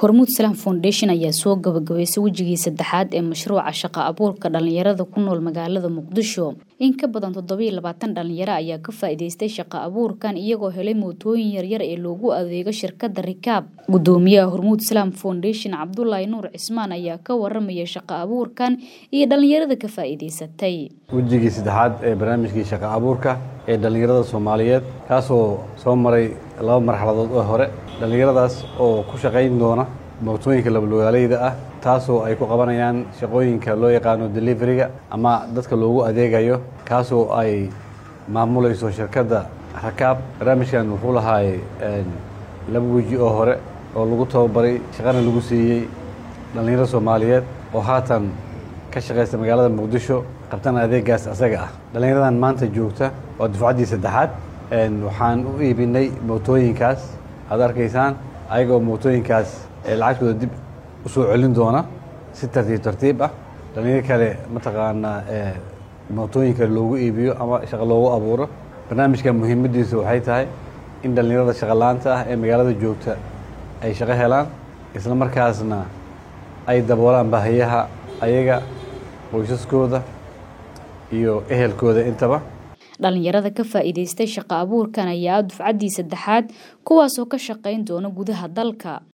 hormuud salaam foundation ayaa soo gabagabaysay wejigii saddexaad ee mashruuca shaqo abuurka dhalinyarada ku nool magaalada muqdisho in ka badan toddobiyo labaatan dhalinyaro ayaa ka faa'iidaystay shaqo abuurkan iyagoo helay mootooyin yaryar ee loogu adeego shirkadda rikaab gudoomiyaha hormuud salaam foundation cabdulaahi nuur cismaan ayaa ka waramaya shaqo abuurkan iyo dhalinyarada ka faa'iidaysatay wejigii saddexaad ee barnaamijkii shaqo abuurka ee dhallinyarada soomaaliyeed kaasoo soo maray laba marxaladood oo hore dhallinyaradaas oo ku shaqayn doona mootooyinka labalugaaleyda ah taasoo ay ku qabanayaan shaqooyinka loo yaqaano deliveriga ama dadka loogu adeegayo kaasoo ay maamulayso shirkadda rakaab barnaamijkan wuxuu lahaay laba weji oo hore oo lagu tababaray shaqana lagu siiyey dhallinyaro soomaaliyeed oo haatan ka shaqaysta magaalada muqdisho qabtana adeegaas asaga ah dhallinyaradan maanta joogta waa dufcaddii saddexaad waxaan u iibinay mootooyinkaas aad arkaysaan ayagoo mootooyinkaas lacagtooda dib u soo celin doona si tartiib tartiib ah dhallinyaro kale mataqaanaa mootooyinka loogu iibiyo ama shaqo loogu abuuro barnaamijka muhiimaddiisa waxay tahay in dhallinyarada shaqolaanta ah ee magaalada joogta ay shaqo helaan isla markaasna ay daboolaan baahiyaha ayaga qoysaskooda iyo ehelkooda intaba dhalinyarada ka faa'iidaystay shaqo abuurkan ayaa dufcaddii saddexaad kuwaasoo ka shaqayn doona gudaha dalka